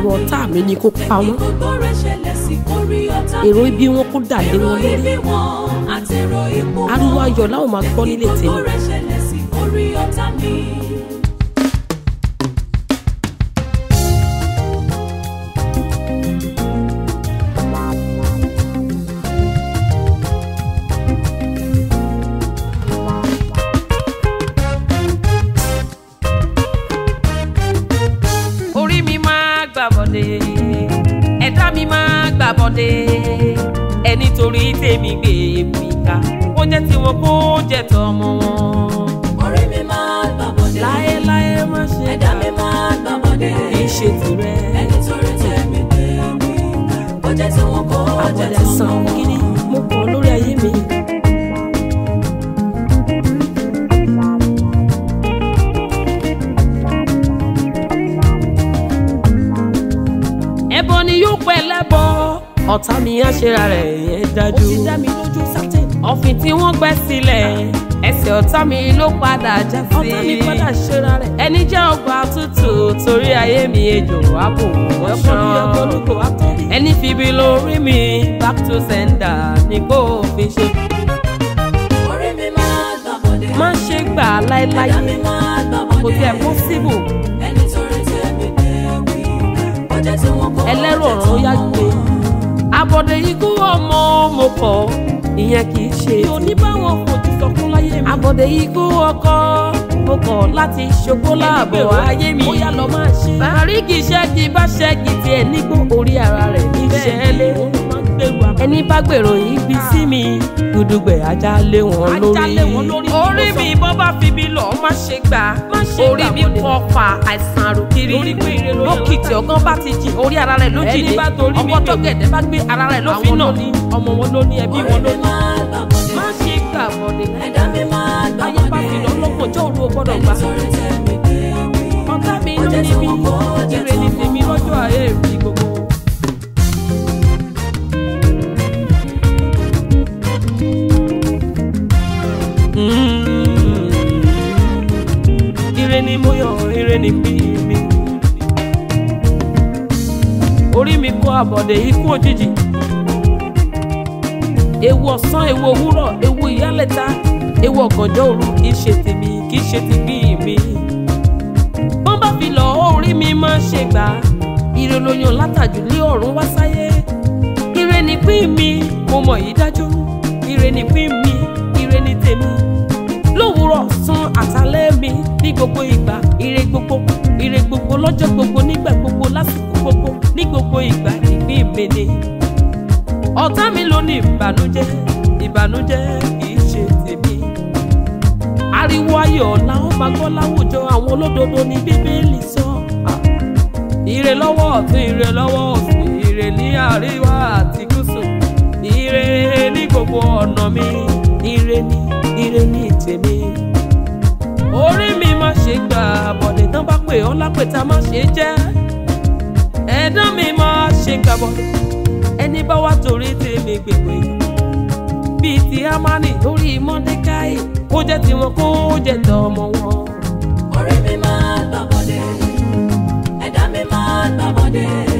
èrò ọ̀tá mi ni kó pa wọ́n gbogbo rẹ̀ ṣẹlẹ̀ sí orí ọ̀tá mi. èrò ibi wọn kó dà lé èrò wọn lórí ibi wọn àtẹ̀rọ ipò wọn. ariwo ayọ̀ láwọn máa gbọ́ nílé gbogbo tèmi rẹ̀ ṣẹlẹ̀ sí orí ọ̀tá mi. orí mi máa gbà bọ̀dé ẹ̀dá mi máa gbà bọ̀dé ẹni torí tèmi gbé mi ká kó jẹ́ tiwọn kó jẹ́ tọmọ wọn. orí mi máa gbà bọ̀dé. láéláé má ṣe ẹ̀dá mi máa gbà bọ̀dé. kì í ṣe tirẹ̀ ẹni torí tẹ̀mí gbé mi ó jẹ́ tí wọn kó jẹ́ àbọ̀dé tó san mọ́. gidi mo kàn lórí ayé mi. ẹbọ ni yóò pẹ́ lẹ́bọ ọ̀tá mi á ṣera rẹ̀ yẹn dájú. ó ti dá mi lójú sátẹ̀. ọ̀fìn tí wọ́n gbẹ́ sílẹ̀ ẹsẹ̀ ọ̀tá mi ló padà já sí. ọ̀tá mi padà ṣera rẹ̀. ẹni jẹ́ ọgbà tútù torí ayé mi ejò ààbò wọ́n ṣan. ẹni fibi lórí mi back to sender ní kó fi ṣe. orí mi máa gbà bọ̀dé. má ṣe gbà láéláé ẹ̀dá mi máa gbà bọ̀dé. kò tiẹ̀ possible ẹni torí tẹ̀mí gbé mi ó jẹ́ tí wọn kó ẹlẹ́rù jẹ́ ọ̀run tó ó yá mọ́. gbé. àbọ̀dé ikú ọmọ mo kọ̀ ìyẹn kì í ṣe. mi ò ní báwọn fojú sọkún láyé mi. àbọ̀dé ikú ọkọ mo kọ̀ láti ṣògbó láàbọ̀ ayé mi. ó yá lọ máa ṣe. bàríkì ṣẹ́gi bá ṣẹ́gi tiẹ̀ nígbó orí ara rẹ̀ ní ṣẹ́lẹ̀. ẹni bá gbèrò ibi sí mi gudugbẹ̀ ajá lé wọn lórí. orí mi bọ́ bá fi bí lọ má ṣe gbà. orí mi kọ́ fa àìsàn àròkiri. lókìtì ọgán bá ti jìn orí ara rẹ̀ ló jìnnì. ọkọ tó gẹ̀dẹ̀ bá gbé ara rẹ̀ ló fi nà. ọmọ wọn ló ní ẹbí wọn orí ló mi ní. máa gbà bọ̀dé. má ṣe gbà bọ̀dẹ̀. ẹ̀dá mi máa gbà ayé bá bọ̀dé. fi lọ lọ́gbọ̀n jọ́ òru o gbọ́dọ̀ ẹni gbà. torí tẹ̀mí gbé mi ọ̀tá mi ó ló jẹ́ ní tí mi wọn kó jẹ́ ire ni tó tèmi mọ́. lọ́jọ́ ayé mi gbogbo. ire ni mo yọ ire ni bí mi. orí mi kó àbọ̀dé ikú òjijì. ewu ọ̀sán ewu òwúrọ̀ ewu ìyálẹ̀ta ewu ọ̀gànjọ́ òru kì í ṣe tèmi kì í ṣe ti bí mi. wọ́n bá fi lọ orí mi máa ṣe gbà á. ire lóyún látàjù lé ọ̀run wá sáyé. ire ni pín mi mo mọ̀ yìí dájú. ire ni pín mi ire ni tèmi lówùúrọ̀ sún àtàlẹ́ mi ní gbogbo ìgbà ire gbogbo ire gbogbo lọ́jọ́ gbogbo nígbà gbogbo lásìkò gbogbo ní gbogbo ìgbà ìpín mi ni. ọ̀tá mi ló ní ìbànújẹ́ ìbànújẹ́ kì í ṣe tèmi. ariwo ayọ̀ làwọn máa gbọ́ láwùjọ àwọn olódodo ní bíbélì sọ. Ah. ire lọ́wọ́ ọ̀tún ire lọ́wọ́ òsì ire ní àríwá àti gúúsù ire ní gbogbo ọ̀nà mi ire ní ire ní tèmi. orí mi má ṣe gbà bọ̀dẹ̀ tán bá pè ọ́ lápẹ̀tà má ṣe jẹ́ ẹ̀dá mi má ṣe gbà bọ̀dẹ̀ ẹni bá wá torí tèmi gbègbè bíi ti amani lórí mọ́dékáì kó jẹ́ tiwọn kó jẹ́ tọmọ wọn. orí mi máa gbà bọ̀dé. ẹ̀dá mi máa gbà bọ̀dé.